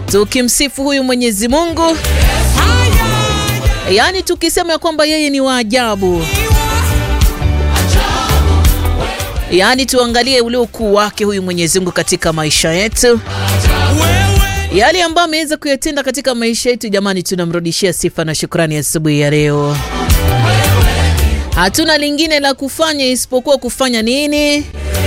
tukimsifu huyu Mwenyezi Mungu, yaani tukisema ya kwamba yeye ni wa ajabu, yaani tuangalie ule ukuu wake huyu Mwenyezi Mungu katika maisha yetu yale ambayo ameweza kuyatenda katika maisha yetu. Jamani, tunamrudishia sifa na shukrani asubuhi ya, ya leo. Hatuna lingine la kufanya isipokuwa kufanya nini?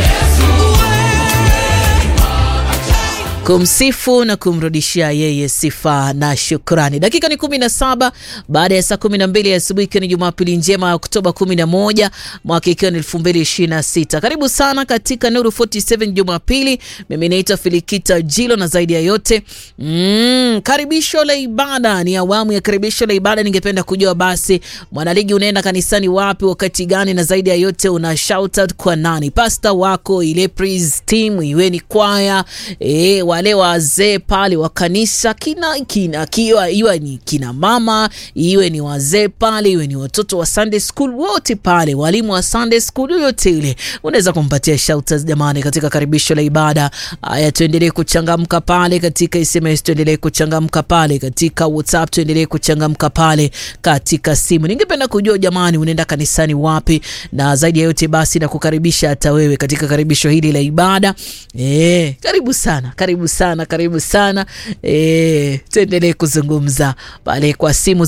Kumsifu na kumrudishia yeye sifa na shukrani. Dakika ni 17 baada ya saa 12 ya asubuhi, ikiwa ni Jumapili njema ya Oktoba 11 mwaka ikiwa ni 2026. Karibu sana katika Nuru 47 Jumapili. Mimi naitwa Filikita Jilo na zaidi ya yote mm, karibisho la ibada ni awamu ya karibisho la ibada. Ningependa kujua basi, mwanaligi, unaenda kanisani wapi, wakati gani, na zaidi ya yote una shout out kwa nani? Pasta wako, ile praise team, iwe ni kwaya eh, wale wazee pale wa kanisa kina kina kiwa iwe ni kina mama iwe ni wazee pale iwe ni watoto wa Sunday school wote pale, walimu wa Sunday school yote ile, unaweza kumpatia shouters jamani, katika karibisho la ibada. Haya, tuendelee kuchangamka pale katika SMS, tuendelee kuchangamka pale katika WhatsApp, tuendelee kuchangamka pale katika simu. Ningependa kujua jamani, unaenda kanisani wapi? Na zaidi ya yote basi, na kukaribisha hata wewe katika karibisho hili la ibada. Eh, karibu sana, karibu sana karibu sana e, tuendelee kuzungumza pale kwa simu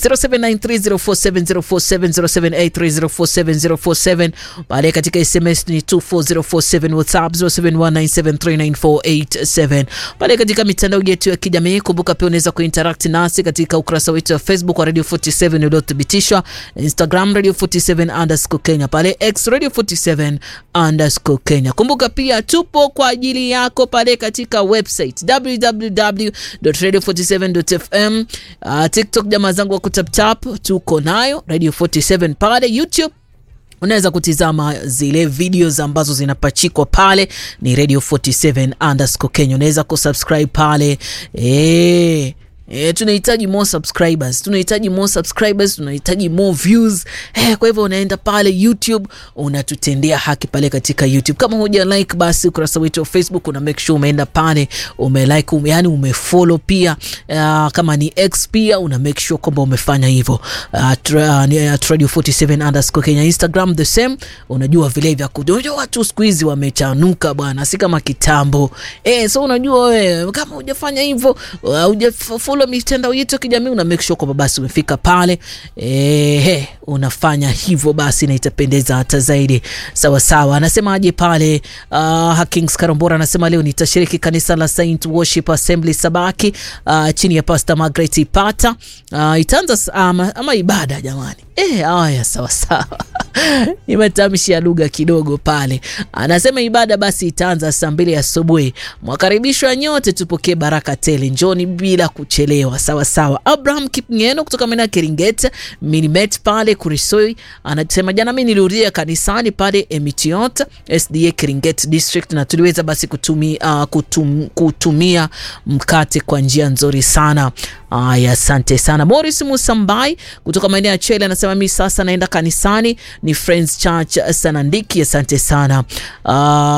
0793047047 0783047047 pale katika SMS ni 24047 WhatsApp 0719739487 pale katika mitandao yetu ya kijamii. Kumbuka pia unaweza kuinteract nasi katika ukurasa wetu wa Facebook wa Radio 47 uliothibitishwa, Instagram Radio 47 underscore Kenya, pale X Radio 47 underscore Kenya. Kumbuka pia tupo kwa ajili yako pale katika website www.radio47.fm. Uh, TikTok jamaa zangu wa kutaptap tuko nayo Radio 47 pale YouTube unaweza kutizama zile videos ambazo zinapachikwa pale, ni Radio 47 underscore Kenya. Unaweza kusubscribe pale eh. E, tunahitaji more subscribers, tunahitaji more subscribers, tunahitaji more views. E, kwa hivyo unaenda pale YouTube unatutendea haki pale katika YouTube. Kama huja like basi ukurasa wetu wa Facebook una make sure umeenda pale ume like um, yani umefollow pia. Uh, kama ni X pia una make sure kwamba umefanya hivyo. Uh, tra, uh, Radio 47 underscore Kenya, Instagram the same. Unajua vile vya kujua watu siku hizi wamechanuka bwana, si kama kitambo. Eh, so unajua wewe kama hujafanya hivyo uh, mitandao yetu ya kijamii una make sure kwamba basi umefika pale ehe, unafanya hivyo basi na itapendeza hata zaidi. Sawa sawa, anasemaje pale? Uh, Hakings Karombora anasema leo nitashiriki kanisa la Saint Worship Assembly Sabaki, uh, chini ya Pastor Margaret Ipata. Uh, itaanza ama, ama ibada jamani. Eh, haya sawa sawa. Ni matamshi ya lugha kidogo pale. Anasema ibada basi itaanza saa mbili asubuhi. Mwakaribishwa nyote, tupokee baraka tele, njoni bila kuchelewa. Sawa sawa. Abraham Kipngeno kutoka maeneo ya Keringet Minimet pale Kurisoi anasema jana mimi nilihudhuria kanisani pale Emitiot SDA Keringet District na tuliweza basi kutumia, uh, kutum, kutumia mkate kwa njia nzuri sana. Aya, asante sana. Morris Musambai kutoka maeneo ya Chele anasema mimi sasa naenda kanisani ni Friends Church Sanandiki. Asante sana. Uh,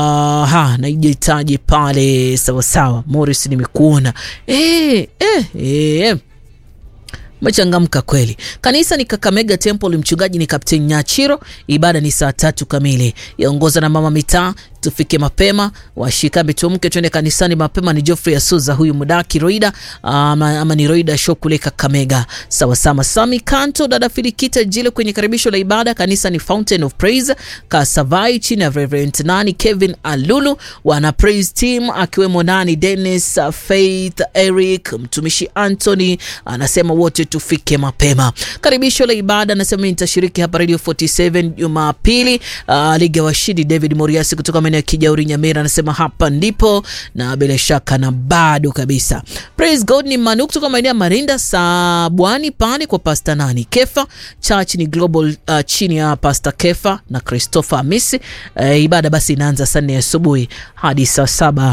ha naijitaji pale sawa sawa. Morris nimekuona. Eh, eh, eh. Mechangamka kweli. Kanisa ni Kakamega Temple, mchungaji ni Captain Nyachiro. Ibada ni saa tatu kamili, yaongoza na mama mitaa. Tufike mapema, washika mitumke, twende kanisani mapema. Ni Geoffrey Asuza huyu mudaki Roida ama, ama ni Roida show kule Kakamega. Sawa sawa. Sami Kanto, dada Filikita Jile kwenye karibisho la ibada. Kanisa ni Fountain of Praise Kasavai, chini ya Reverend nani Kevin Alulu, wana praise team akiwemo nani Dennis Faith Eric, mtumishi Anthony anasema wote tufike mapema. Karibisho la ibada anasema nitashiriki hapa Radio 47 Jumapili. Uh, Liga washindi David Moriasi kutoka maeneo ya Kijauri Nyamira anasema hapa ndipo, na bila shaka na bado kabisa. Praise God ni Manu kutoka maeneo ya Marinda Sabwani pale kwa Pastor nani Kefa Church ni Global uh, chini ya Pastor Kefa na Christopher Amisi. Uh, ibada basi inaanza saa nne asubuhi hadi saa saba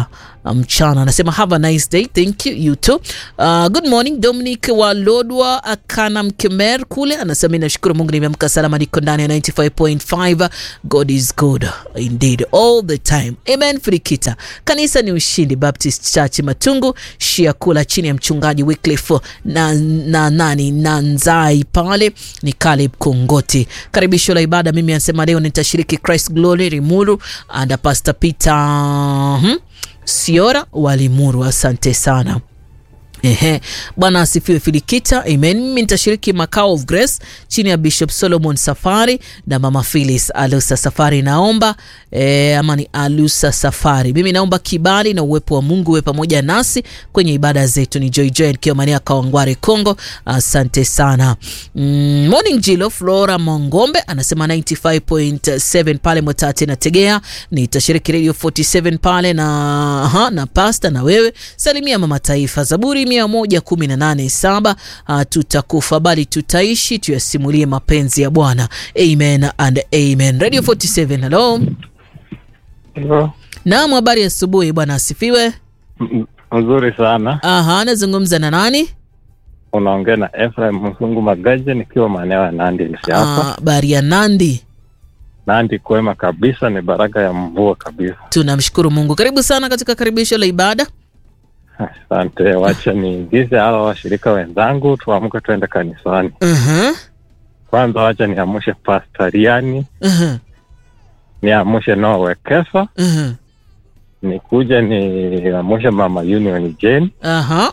mchana. Anasema have a nice day, thank you you too. Uh, good morning Dominic wa Lodwa Akana Mkemer kule anasema mimi nashukuru Mungu nimeamka salama, niko ndani ya 95.5. God is good indeed all the time. Amen. Frikita kanisa ni Ushindi Baptist Church Matungu Shia kula chini ya mchungaji Wycliffe na, na nani na Nzai pale ni Caleb Kongoti. Karibisho la ibada, mimi anasema leo nitashiriki Christ Glory Rimuru and Pastor Peter hmm, Siora wa Limuru. Asante sana. Ehe, Bwana asifiwe Filikita, amen. Mimi nitashiriki Makao of Grace chini ya Bishop Solomon Safari na Mama Phyllis Alusa Safari. Naomba e, ama ni Alusa Safari. Mimi naomba kibali na uwepo wa Mungu uwe pamoja nasi kwenye ibada zetu. Ni Joy Joy nikiwa Mania Kawangware Kongo. Asante sana. Mm, morning Jilo Flora Mongombe anasema 95.7 pale Mwatate na Tegea. Nitashiriki Radio 47 pale na aha, na pasta na wewe. Salimia mama taifa. Zaburi mia moja kumi na nane saba tutakufa bali tutaishi, tuyasimulie mapenzi ya Bwana. Amen and amen. Radio 47, hello. Hivyo Naam, habari ya asubuhi bwana asifiwe. m- mzuri sana. Aha, nazungumza na nani? Unaongea na Ephraim Msungu Magaje nikiwa maeneo ya Nandi Hills hapa. Ah, habari ya Nandi. Nandi kwema kabisa, ni baraka ya mvua kabisa. Tunamshukuru Mungu. Karibu sana katika karibisho la ibada. Asante, wacha niingize hawa washirika wenzangu, tuamke tuende kanisani. Aha. Kwanza wacha niamshe Pastariani, Aha. niamshe Noah Wekesa, Aha. nikuje niamshe Mama Union Jane, Aha.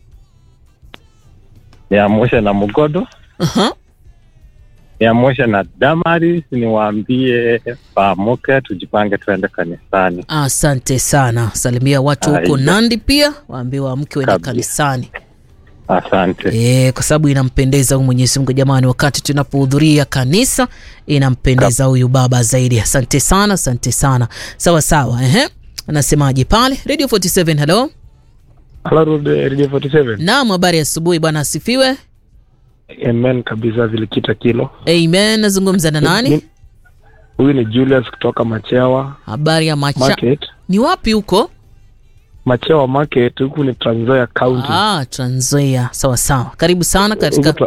niamshe na Mugodo, Aha. niamshe na Damaris, niwaambie paamuke, tujipange tuende kanisani. Asante sana. Salimia watu huko Aida. Nandi pia, waambie waamke waende Kabisa. kanisani. Asante. E, kwa sababu inampendeza huyu Mwenyezi Mungu jamani, wakati tunapohudhuria kanisa inampendeza huyu baba zaidi. Asante sana, asante sana. Sawa sawa, ehe. Anasemaje pale Radio 47? Hello, Hello, Radio 47. naam, habari ya asubuhi bwana, asifiwe. Amen kabisa vilikita kilo. Amen. Nazungumza na nani? Ni- Huyu ni Julius kutoka Machewa Habari ya macha Market. ni wapi huko? Machewa Market huku ni Trans Nzoia County. Ah, Trans Nzoia. Sawa sawa, karibu sana katika. Huku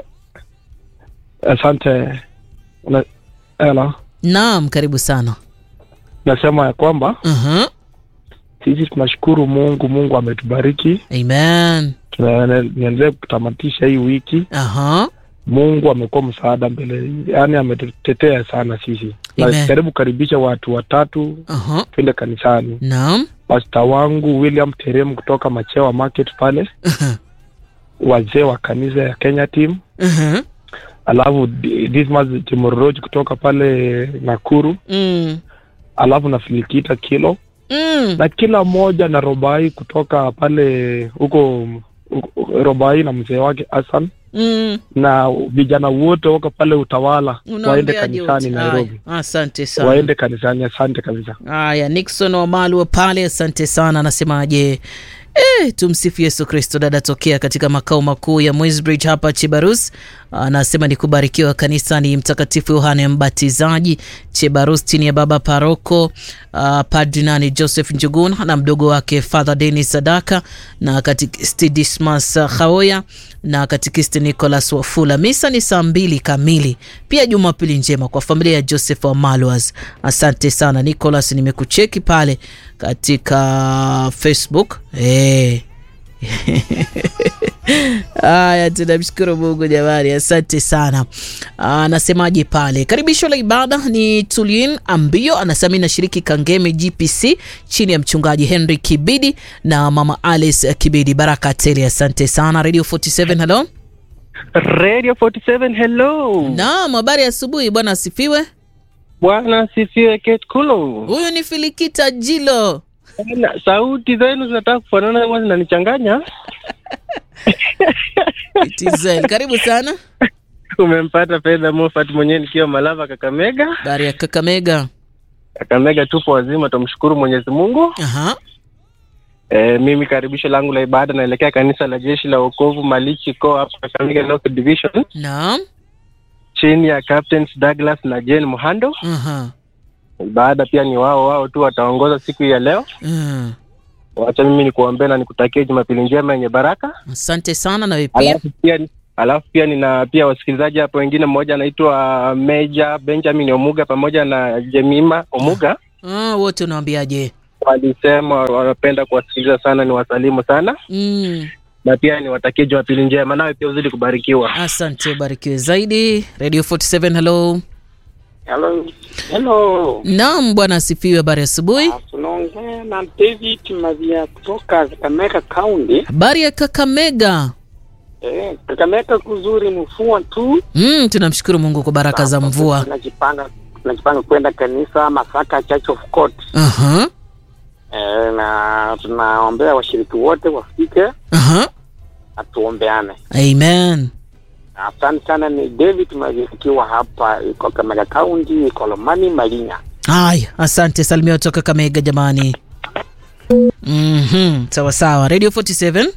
tra- Asante. Na, hello. Naam, karibu sana. Nasema ya kwamba uh sisi tunashukuru Mungu, Mungu ametubariki. Amen. Tunaendelea kutamatisha hii wiki. Aha. Mungu amekuwa msaada mbele, yaani ametutetea sana sisi. Amen. Na karibu karibisha watu watatu Aha. twende kanisani. Naam. pasta wangu William Terem kutoka Machewa Market pale, Aha. wazee wa kanisa ya Kenya team, Aha. alafu D- Dismas Timoroj kutoka pale Nakuru, Mm. alafu na Filikita Kilo Mm. na kila mmoja na Robai kutoka pale huko huko- Robai na mzee wake Hassan Mm. na vijana wote wako pale Utawala waende Unaongeaje kanisani wote? Nairobi, Haya, Asante sana. waende kanisani. Asante kabisa. Haya, Nixon Wamalu pale, asante sana. Anasemaje? E, tumsifu Yesu Kristo. Dada tokea katika makao makuu ya Mwesbridge hapa Chebarus anasema ni kubarikiwa kanisani Mtakatifu Yohane Mbatizaji Chebarus, chini ya baba paroko uh, Padri nani Joseph Njugun na mdogo wake Father Denis Sadaka na katikist Dismas uh, Khaoya na katikist Nicholas Wafula. Misa ni saa mbili kamili. Pia Jumapili njema kwa familia ya Joseph Wamalwas. Asante sana Nicholas, nimekucheki pale katika Facebook hey. Haya, tunamshukuru Mungu jamani, asante sana. Anasemaje pale? Karibisho la ibada ni Tulin Ambio, anasema mimi nashiriki Kangeme GPC chini ya mchungaji Henry Kibidi na mama Alice Kibidi. Baraka tele, asante sana. Radio 47, hello. Radio 47 hello. Naam, habari ya asubuhi bwana, asifiwe. Bwana asifiwe Kate Kulo. Huyu ni Filikita Jilo. Bwana, Sauti zenu zinataka kufanana ama zinanichanganya. It is well. Karibu sana. Umempata Fedha Moffat mwenyewe nikiwa Malava Kakamega. Habari ya Kakamega. Kakamega tupo wazima, tumshukuru Mwenyezi Mungu. Aha. E, mimi karibisho langu la ibada naelekea kanisa la Jeshi la Wokovu Malichi ko hapa Kakamega North Division Naam. chini ya Captains Douglas na Jane Muhando. Aha. Ibada pia ni wao wao tu wataongoza siku hii ya leo. Mm. wacha mimi nikuombee na nikutakie Jumapili njema yenye baraka. Asante sana na wewe pia. Alafu pia alafu pia nina pia wasikilizaji hapo wengine, mmoja anaitwa Meja Benjamin Omuga pamoja na Jemima Omuga Ah, wote unawaambiaje? walisema wanapenda kuwasikiliza sana, ni wasalimu sana Mm. na pia niwatakie Jumapili njema, nawe pia uzidi kubarikiwa. Asante, ubarikiwe zaidi. Radio 47 hello. Hello. Hello. Naam, bwana asifiwe. Habari ya asubuhi. Ah, Tunaongea na David Mavia kutoka Kakamega County. Habari ya Kakamega. Eh, Kakamega kuzuri mvua tu. Mm, tunamshukuru Mungu kwa baraka za mvua. Tunajipanga tunajipanga kwenda kanisa Masaka Church of God. Aha. Eh, na tunaombea washiriki wote wafike Aha. atuombeane. Amen. Asante sana, ni David Mavia ikiwa hapa iko Kakamega County, Kolomani Malinya. Haya, asante. Salimia kutoka Kakamega jamani. Mhm, sawa sawa. Radio 47.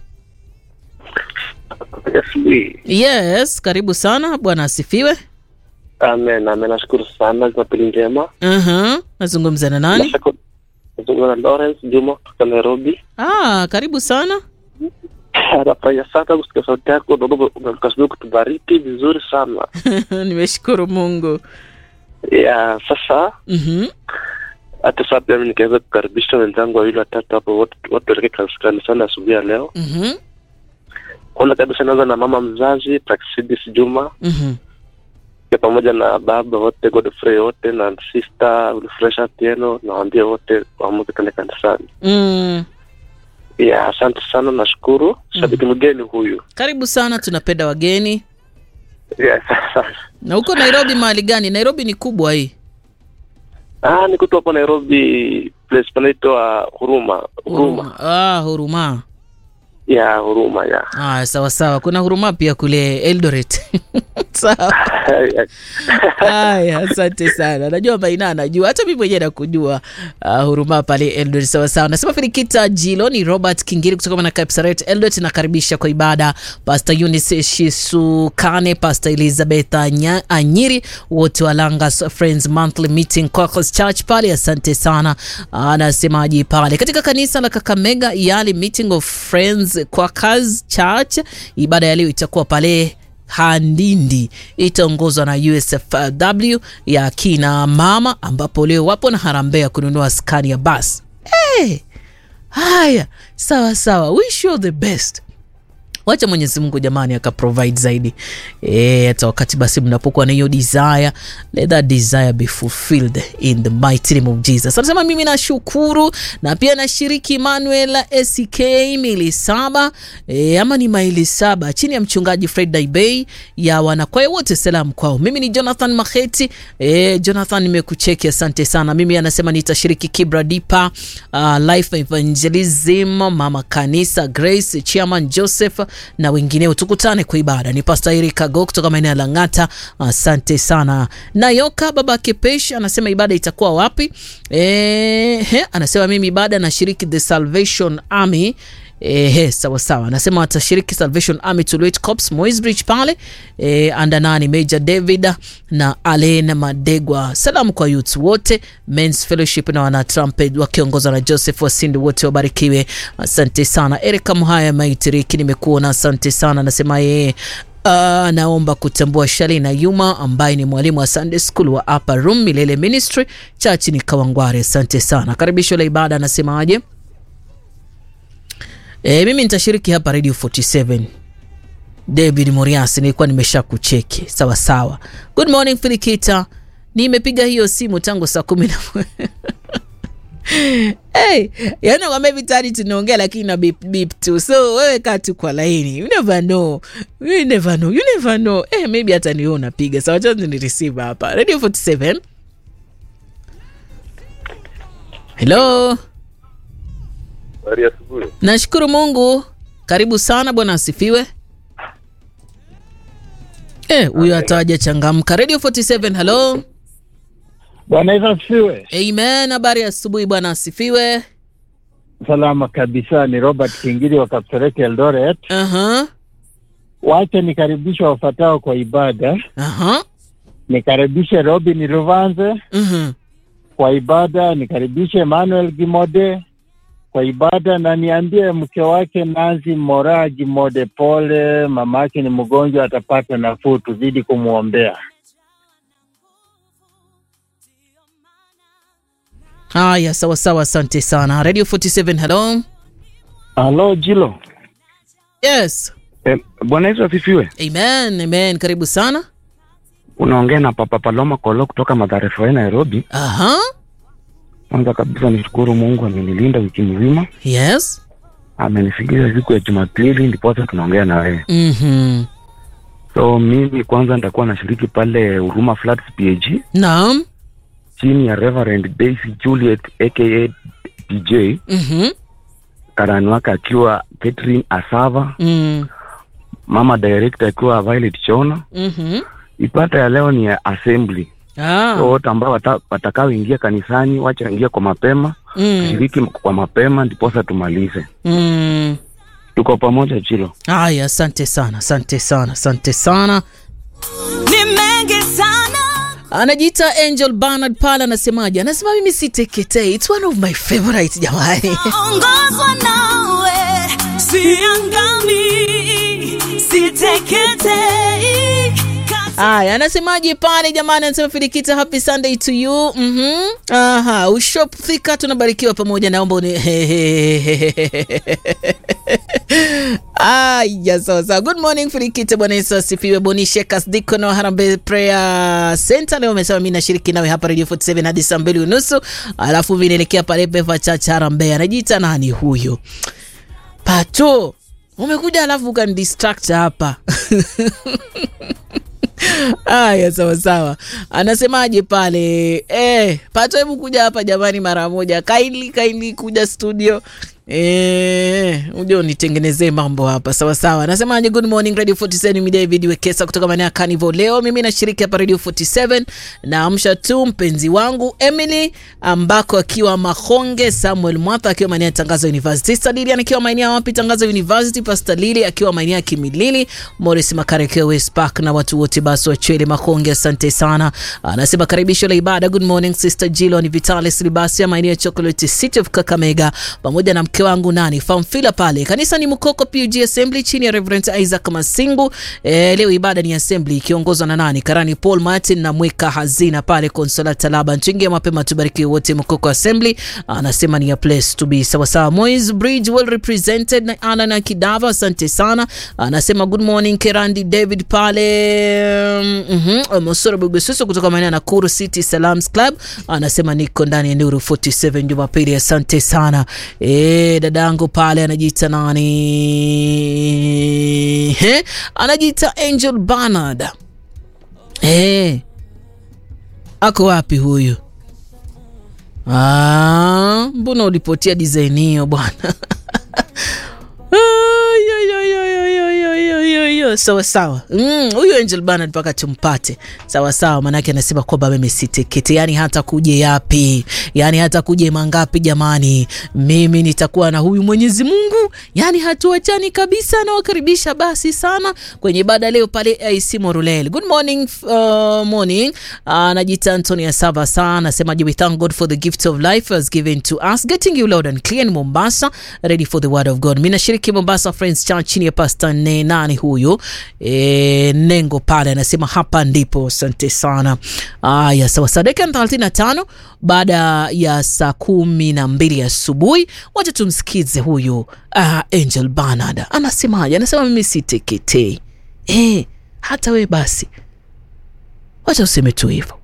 Asubuhi. Yes, karibu sana. Bwana asifiwe. Amen, amen. Nashukuru sana, Jumapili njema. Aha. Nazungumza na nani? Nashukuru. Nazungumza na Lawrence Juma kutoka Nairobi. Ah, karibu sana. Nafurahia sana kusikia sauti yako, naomba ukasubiri kutubariki vizuri sana. Nimeshukuru Mungu. Ya sasa Mhm. hata sasa pia mimi nikaweza kukaribisha wenzangu wawili watatu hapo, wote wote waelekee kanisa- kanisani asubuhi ya leo. Mhm. Kwanza kabisa naanza na mama mzazi Praxidis Juma Mhm. pia pamoja na baba wote Godfrey wote na sister Ulifresha Tieno, nawaambia wote waamuke twende kanisani. Mm. Ya asante sana, nashukuru. Shabiki mgeni huyu. Karibu sana, tunapenda wageni. Ya sasa Na huko Nairobi mahali gani? Nairobi ni kubwa hii. ah, niko tu hapo Nairobi, place panaitwa Huruma. Huruma. Ah, Huruma. Ya Huruma ya. Ah, sawa sawa. Kuna Huruma pia kule Eldoret. sawa. Haya, asante sana. Najua Maina anajua, hata mimi mwenyewe nakujua. Uh, huruma pale Eldoret, sawa sawa. Nasema Filikita Jilo ni Robert Kingiri kutoka na Kapsaret Eldoret, nakaribisha kwa ibada Pastor Eunice Shisukane, Pastor Elizabeth Anya- Anyiri, wote wa Langas Friends Monthly Meeting Quakers Church pale. Asante sana. Anasemaje pale katika kanisa la Kakamega Yali Meeting of Friends Quakers Church, ibada ya leo itakuwa pale Handindi itaongozwa na USFW ya kina mama, ambapo leo wapo na harambee ya kununua skani ya bus. Hey, haya sawa sawa, wish you the best. Wacha Mwenyezi Mungu jamani akaprovide zaidi Eh, hata wakati basi mnapokuwa na hiyo desire, let that desire be fulfilled in the mighty name of Jesus. Anasema mimi nashukuru na pia nashiriki Emmanuel SK mili saba e, ama ni maili saba chini ya mchungaji Fred Daibey ya wanakwaya wote, salamu kwao. Mimi ni Jonathan Maheti. E, Jonathan nimekucheki, asante sana. Mimi anasema nitashiriki Kibra Dipa, uh, Life Evangelism, Mama Kanisa, Grace Chairman Joseph na wengineo. Tukutane kwa ibada. Ni Pastor Eric Ago kutoka maeneo ya Lang'ata, asante sana. Nayoka baba Kepesh anasema ibada itakuwa wapi? E, he, anasema mimi ibada nashiriki The Salvation Army Ehe, sawa sawa, anasema watashiriki Salvation Army Tulwet Corps Moisbridge pale e, anda nani Major David na Alena Madegwa. Salamu kwa youth wote Men's Fellowship na wana trumpet wakiongozwa na Joseph Wasindi, wote wabarikiwe. Asante sana. Erika Muhaya Maitiriki, nimekuona, asante sana. Anasema yeye Uh, naomba kutambua Shalina Yuma ambaye ni mwalimu wa Sunday School wa Upper Room Milele Ministry Church ni Kawangware. Asante sana. Karibisho la ibada anasemaje? E, mimi nitashiriki hapa Radio 47. David Morias, nilikuwa nimesha kucheki sawa sawa. Good morning Filikita, nimepiga hiyo simu tangu saa kumi na Hey, yani kwambia vitani tunaongea lakini na beep beep tu, so wewe kaa tu kwa laini, you never know, you never know, you never know. Eh, maybe hata niwe unapiga sawa, cha ni receive hapa Radio 47. Hello. Habari ya asubuhi. Nashukuru Mungu. Karibu sana bwana asifiwe. Eh, huyo atawaja changamka. Radio 47, hello. Bwana Yesu asifiwe. Amen. Habari ya asubuhi bwana asifiwe. Salama kabisa, ni Robert Kingiri wa Kapseret Eldoret. Aha. Wacha nikaribishe wafuatao kwa ibada. Aha. Nikaribishe Robin Ruvanze Mhm. kwa ibada, nikaribishe Emmanuel Gimode, kwa ibada, na niambie mke wake Nancy Moraji Mode pole, mama yake ni mgonjwa, atapata nafuu, tuzidi kumwombea. Haya, sawa sawa, asante sana. Radio 47, hello. Halo Jilo. Yes. Eh, Bwana Yesu asifiwe. Amen, amen. Karibu sana. Unaongea na Papa Paloma Kolo kutoka Mathare Foe, Nairobi. Aha. Kwanza kabisa nishukuru Mungu amenilinda wiki mzima, Yes. amenifikisha siku ya Jumapili ndiposa tunaongea na wewe. Mhm. So mimi kwanza nitakuwa nashiriki pale Huruma Floods PAG Naam. chini ya Reverend Daisy Juliet aka DJ, Mhm. karani wake akiwa Catherine Asava, Mm. mama director akiwa Violet Chona. Mhm. Ipata ya leo ni ya assembly Ah. so wote ambao wata, watakaoingia kanisani wacha ingia kwa mapema Mm. shiriki kwa mapema ndiposa tumalize Mm. tuko pamoja chilo Haya, asante sana, asante sana, asante sana. ni mengi sana Anajiita Angel Bernard pale, anasemaje? Anasema mimi siteketei, it's one of my favorite jamani. ongozwa nawe siangami siteketei Haya, anasemaje pale jamani? Anasema Filikita, happy Sunday to you. Mhm. Aha, ushop thika, tunabarikiwa pamoja, naomba uni Aya, sawa sawa. Good morning Filikita, Bwana Yesu asifiwe. Boni Shekas Deacon wa Harambee Prayer Center leo amesema mimi nashiriki nawe hapa Radio 47 hadi saa mbili unusu, alafu vinaelekea pale Peva Church Harambee. Anajiita nani huyo? Pato, umekuja alafu ukanidistract hapa Aya, sawa sawa. Anasemaje pale? Eh, Pato, hebu kuja hapa jamani mara moja. Kindly kindly kuja studio. Eh, uje unitengenezee mambo hapa. Sawa sawa. Anasemaje? Good morning Radio 47 mi David Wekesa kutoka maeneo ya Carnival. Leo mimi nashiriki hapa Radio 47 na amsha tu mpenzi wangu Emily ambako akiwa Mahonge, Samuel Mwatha akiwa maeneo ya Tangazo University, Stadilian akiwa maeneo ya wapi Tangazo University, Pastor Lili akiwa maeneo ya Kimilili, Morris Makare akiwa West Park na watu wote basi wa Chwele Mahonge, asante sana. Anasema karibisho la ibada. Good morning Sister Jilo, ni Vitalis Libasia maeneo ya Chocolate City of Kakamega pamoja na mke wangu nani Famfila pale kanisa ni Mkoko PUG Assembly chini ya Reverend Isaac Masingu. E, leo ibada ni assembly ikiongozwa na nani Karani Paul Martin na mweka hazina pale Consola Talaba Nchingia mapema, tubariki wote Mkoko Assembly. Anasema ni a place to be. Sawa sawa. Moise Bridge well represented na Ana na Kidava, asante sana. Anasema good morning Kerandi David pale mhm mm Mosoro Bugususu kutoka maeneo ya Nakuru City Salams Club. Anasema niko ndani ya Nuru 47 Jumapili, asante sana. Eh, dadangu pale anajiita nani? He? Anajiita Angel Bernard. Eh. Ako wapi huyu? Ah, mbona ulipotia design hiyo bwana? Ay, ay, ay, ay, ay, ay, ay, ay, ay, ay. sawa sawa Mm, huyu Angel Bernard mpaka tumpate sawa sawa, maanake anasema kwamba mimi sitekete, yani hata kuje yapi, yani hata kuje mangapi, jamani, mimi nitakuwa na huyu Mwenyezi Mungu, yani hatuachani kabisa. Nawakaribisha basi sana kwenye ibada leo pale AC Morulel. Good morning, uh, morning. Anajiita uh, Anthony Asava sana, anasema we thank God for the gift of life has given to us, getting you loud and clear in Mombasa, ready for the word of God. Mimi nashiriki Mombasa Friends Church chini ya Pastor ne nani huyu e, Nengo pale anasema hapa ndipo. Asante sana. Aya, sawa sawa, dakika thelathini na tano baada ya saa kumi na mbili asubuhi. Wacha tumsikize huyu uh, Angel Bernard anasemaje? Anasema mimi siteketei. Eh, hata we basi, wacha useme tu hivyo.